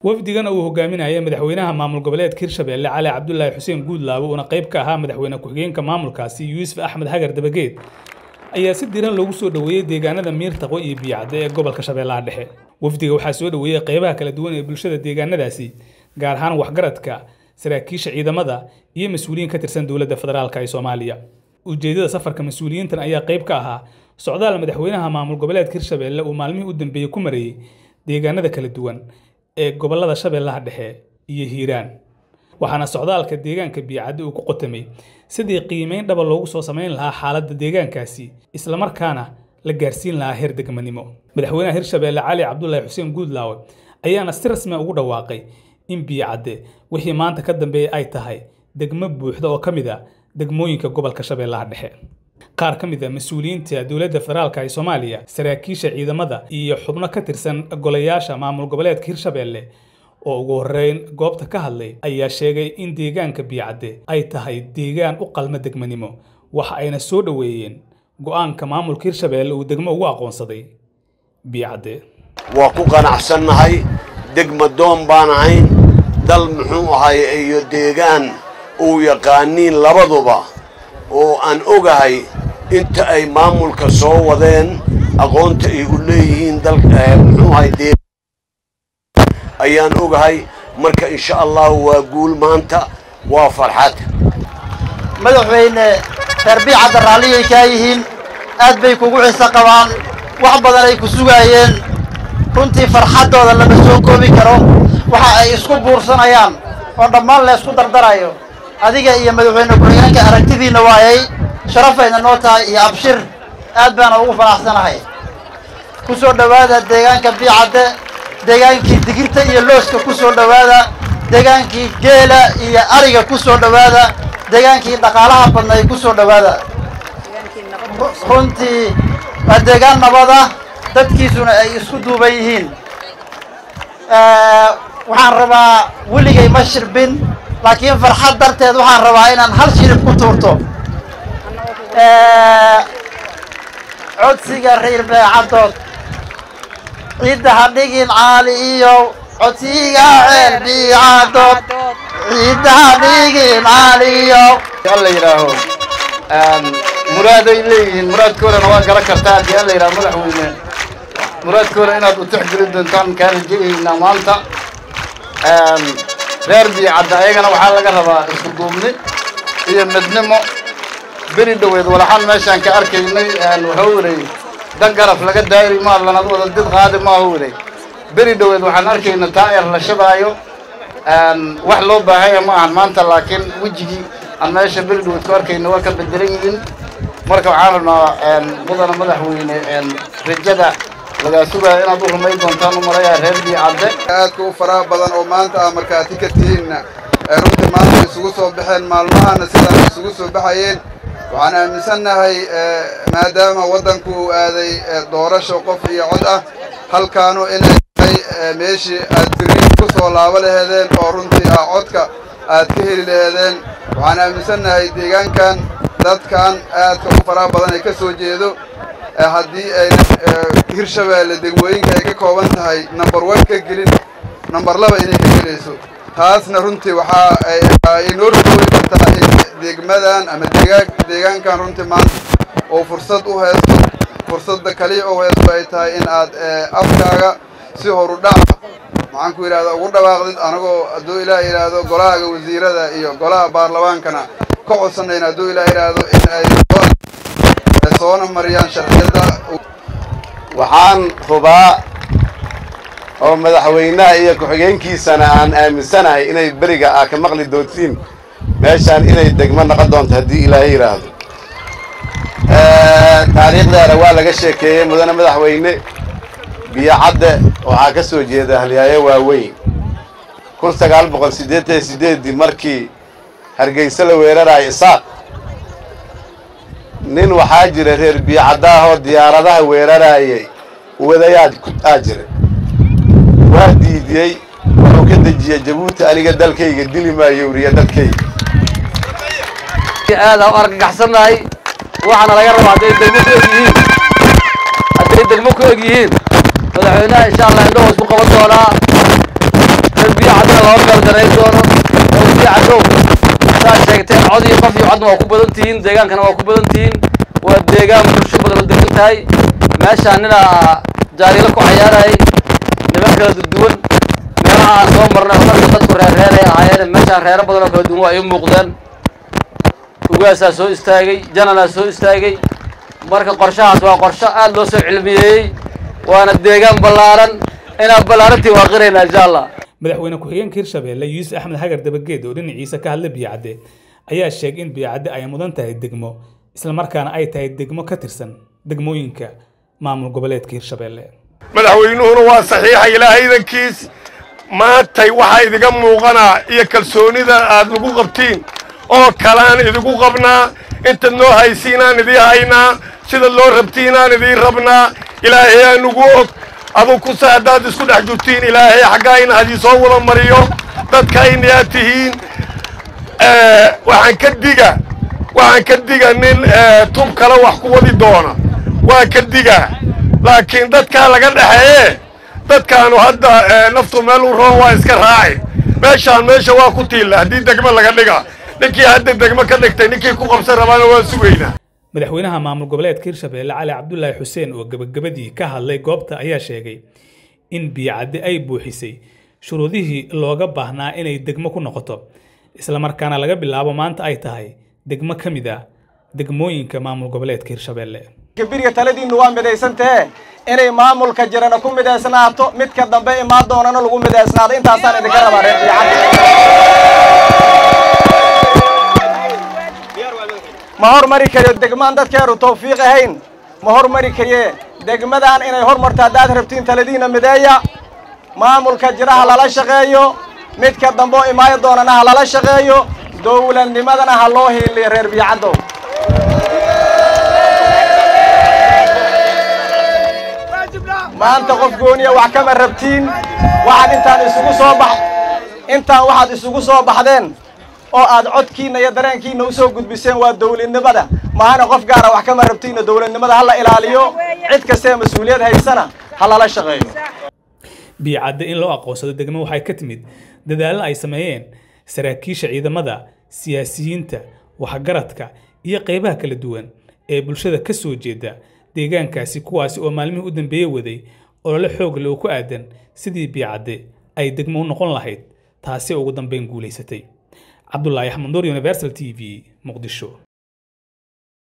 wafdigan uu hogaaminaya madaxweynaha maamul goboleedka hirshabelle cali cabdulaahi xuseen guudlaabo uuna qayb ka ahaa madaxweyne ku-xigeenka maamulkaasi yuusuf axmed hagar dabageed ayaa si diran loogu soo dhoweeyey deegaanada miirtaqo iyo biyacadde ee gobolka shabeellaha dhexe wafdiga waxaa soo dhoweeyey qaybaha kala duwan ee bulshada deegaanadaasi gaar ahaan waxgaradka saraakiisha ciidamada iyo mas-uuliyiin ka tirsan dowladda federaalk ee soomaaliya ujeedada safarka mas-uuliyiintan ayaa qayb ka ahaa socdaal madaxweynaha maamul goboleedka hirshabelle uu maalmihii u dambeeyey ku mareeyey deegaanada kala duwan ee gobolada shabeellaha dhexe iyo hiiraan waxaana socdaalka deegaanka biyacadde uu ku qotamay sidii qiimeyn dhaba loogu soo samayn lahaa xaaladda deegaankaasi islamarkaana la gaarsiin lahaa heer degmanimo madaxweynaha hirshabelle cali cabdulaahi xuseen guudlaawe ayaana si rasmi ugu dhawaaqay in biyacadde wixii maanta ka dambeeya ay tahay degmo buuxda oo ka mid a degmooyinka gobolka shabeellaha dhexe qaar ka mid a mas-uuliyiinta dowladda federaalk ee soomaaliya saraakiisha ciidamada iyo xubno ka tirsan golayaasha maamul goboleedka hirshabelle oo ugu horreyn goobta ka hadlay ayaa sheegay in deegaanka biyacadde ay tahay deegaan u qalma degmanimo waxa ayna soo dhoweeyeen go-aanka maamulka hirshabelle uu degmo ugu aqoonsaday biyacadde waa ku qanacsannahay degma doon baan ahayn dal muxuu ahay iyo deegaan uu yaqaaniin labaduba oo aan ogahay inta ay maamulka soo wadeen aqoonta ay u leeyihiin muxuu ahay ayaan ogahay marka insha allahu waa guul maanta waa farxad madaxweyne reer biicadda raalliyay kaa yihiin aad bay kugu xiso qabaan wax badan ay ku sugaayeen runtii farxaddooda lama soo koobi karo waxa ay isku buursanayaan oo dhammaan la ysku dardarayo adiga iyo madaxweyne ku-xigeenka aragtidiinna waayay sharafayna noo tahay iyo abshir aad baana ugu faraxsanahay ku soo dhowaada deegaanka biicadde deegaankii digirta iyo looska ku soo dhowaada deegaankii geela iyo ariga ku soo dhowaada deegaankii dhaqaalaha badnay ku soo dhowaada runtii waa deegaan nabada dadkiisuna ay isku duuban yihiin waxaan rabaa weligay ma shirbin laakiin farxad darteed waxaan rabaa inaan hal shirib ku tuurto codsiga reer beecaddood ciidda ha dhigin caali iyo codsiga reer biicaddood ciidda ha dhigin caali iyo alla yidhaaho muraaday leeyihiin muraadkoodana waa gala kartaa haddii alla yidhaho madaxweyne muraadkooda inaad u tixgelin doontaan kaa rajayaynaa maanta reer biicadda ayagana waxaa laga rabaa isku duubni iyo midnimo beri dhoweed walaxaan meeshaan ka arkaynay wuxuu waday dan garaf laga daayri maa lanad wada did qaadi maahu waday beri dhoweed waxaan arkayna taa eer la shabaayo wax loo baahanya ma ahan maanta laakiin wejigii aan meesha beri dhoweed ku arkayna waa ka bedelan yihiin marka waxaan rabnaa mudana madaxweyne rajada lagaa sugaya inaad u rumayn doontaan u malayaa reer biicadde aadka u faraha badan oo maanta aa markaati ka tihiinna ee runtii maanta isugu soo baxeen maalmahana sidaan isugu soo baxayeen waxaan aaminsannahay maadaama waddanku uu aaday doorasho qof iyo cod ah halkaanu inay tahay meeshii aad biri ku soo laabo laheedeen oo runtii ah codka aad ka heli laheedeen waxaan aaminsannahay deegaankan dadkan aadka u faraha badan ay ka soo jeedo haddii ayna hirshabeelle degmooyinka ay ka kooban tahay number one ka gelin number laba inay ka gelayso taasna runtii waxaa ay noo rogooyi kartaa in degmadan ama deegaankan runtii maanta oo fursad u haysto fursadda kaliya u haysto ay tahay in aad afkaaga si horu dhaca maxaan ku yidhahda ugu dhawaaqdid anagoo hadduu ilaah yidhaahdo golahaga wasiirada iyo golaha baarlamaankana ka codsanayn hadduu ilaah yidhaahdo in ay soona mariyaan sharciyada waxaan hubaa oo madaxweynaha iyo ku-xigeenkiisana aan aaminsanahay inay beriga aa ka maqli doontiin meeshaan inay degmo noqon doonto haddii ilaahay yidhaahdo taariikhdaana waa laga sheekeeyey mudane madaxweyne biyocadde waxaa ka soo jeeda halyaayo waaweyn kun sagaal boqol siddeetan iyo siddeeddii markii hargeysa la weeraraayo isaaq nin waxaa jira reer biyocaddaahoo diyaaradaha weeraraayay wadayaad aa jira waa diidiyey wuxuu ka dejiyey jabuuti aniga dalkayga dili maayo wriya dalkayga aada u argagaxsannahay waxaana laga rabaa hadday degmo ku eg yihiin hadday degmo ku eg yihiin madaxweynaha insha allah indhahoo isku qaban doonaa loo beeldarayn doono oo sii cadow saa sheegtay cod iyo qof iyo codna waa ku badan tihiin deegaankana waa ku badan tihiin waa deegaan bulsho badan oo degan tahay meeshaan ninaa jaariilo ku cayaarayay niman kala duwan meelaha aan soo marnay marka dadku reerreeray ahaayeen meeshaan reero badan oo kala duwan waa ay u muuqdeen ugaasaa soo istaagay jananaa soo istaagay marka qorshahaas waa qorsho aad loo soo cilmiyeeyey waana deegaan ballaaran inaan ballaarantii waa qiraynaa insha allah madaxweyne ku-xigeenka hirshabeelle yuusuf axmed hagar dabageed oo dhinaciisa ka hadla biyacadde ayaa sheegay in biyacadde ay mudan tahay degmo islamarkaana ay tahay degmo ka tirsan degmooyinka maamul goboleedka hirshabeelle madaxweynuhuna waa saxiixa ilaahay idankiis maantay waxaa idiga muuqanaa iyo kalsoonida aad nagu qabtiin oo kalaan idigu qabnaa intaad noo haysiinaan idii haynaa sida loo rabtiinaan idiin rabnaa ilaahay aa nugu og adug kuse haddaad isku dhex jirtiin ilaahay xaggayna hadii soo wada mariyo dadkayna aad tihiin waxaan ka diga waxaan ka diga nin tub kale wax ku wadi doona waa ka digaa laakiin dadkaa laga dhexeeye dadkaanu hadda naftu meel u roon waa iska raaci meeshaan meesha waa ku tiilla haddii degmo laga dhiga ninkii hadda degmo ka dhigtay ninkii ku qabsan rabaana waa sugaynaa madaxweynaha maamul goboleedka hirshabeelle cali cabdulaahi xuseen oo gebagabadii ka hadlay goobta ayaa sheegay in biyacadde ay buuxisay shuruudihii looga baahnaa inay degmo ku noqoto islamarkaana laga bilaabo maanta ay tahay degmo ka mid ah degmooyinka maamul goboleedka hirshabeelle biriga taladiinnu waa midaysantahe inay maamulka jirana ku midaysnaato midka dambe imaan doonana lagu midaysnaado intaasaan idinka rabaa reer ma hormari kariyo degmaan dadkeenu tawfiiq ahayn ma hormari kariye degmadan inay hormarto haddaad rabtiin taladiina mideeya maamulka jira ha lala shaqeeyo midka dambe oo imaayo doonana ha lala shaqeeyo dowladnimadana ha loo hiiliyo reer biyacaddow maanta qof gooniya wax kama rabtiin waxaad intaan isugu soo bax intaan waxaad isugu soo baxdeen oo aad codkiinna iyo dareenkiinna usoo gudbiseen waa dowladnimada mahana qof gaara wax kama rabtiinna dowladnimada ha la ilaaliyo cid kastee mas-uuliyad haysana ha lala shaqeeyo biyacadde in loo aqoonsado degmo waxay ka timid dadaallo ay sameeyeen saraakiisha ciidamada siyaasiyiinta waxgaradka iyo qaybaha kala duwan ee bulshada ka soo jeeda deegaankaasi kuwaasi oo maalmihii u dambeeye waday olole xoog leh oo ku aadan sidii biyacadde ay degmo u noqon lahayd taasi ugu dambeyn guulaysatay cabdulaahi axmed nuur universal t v muqdisho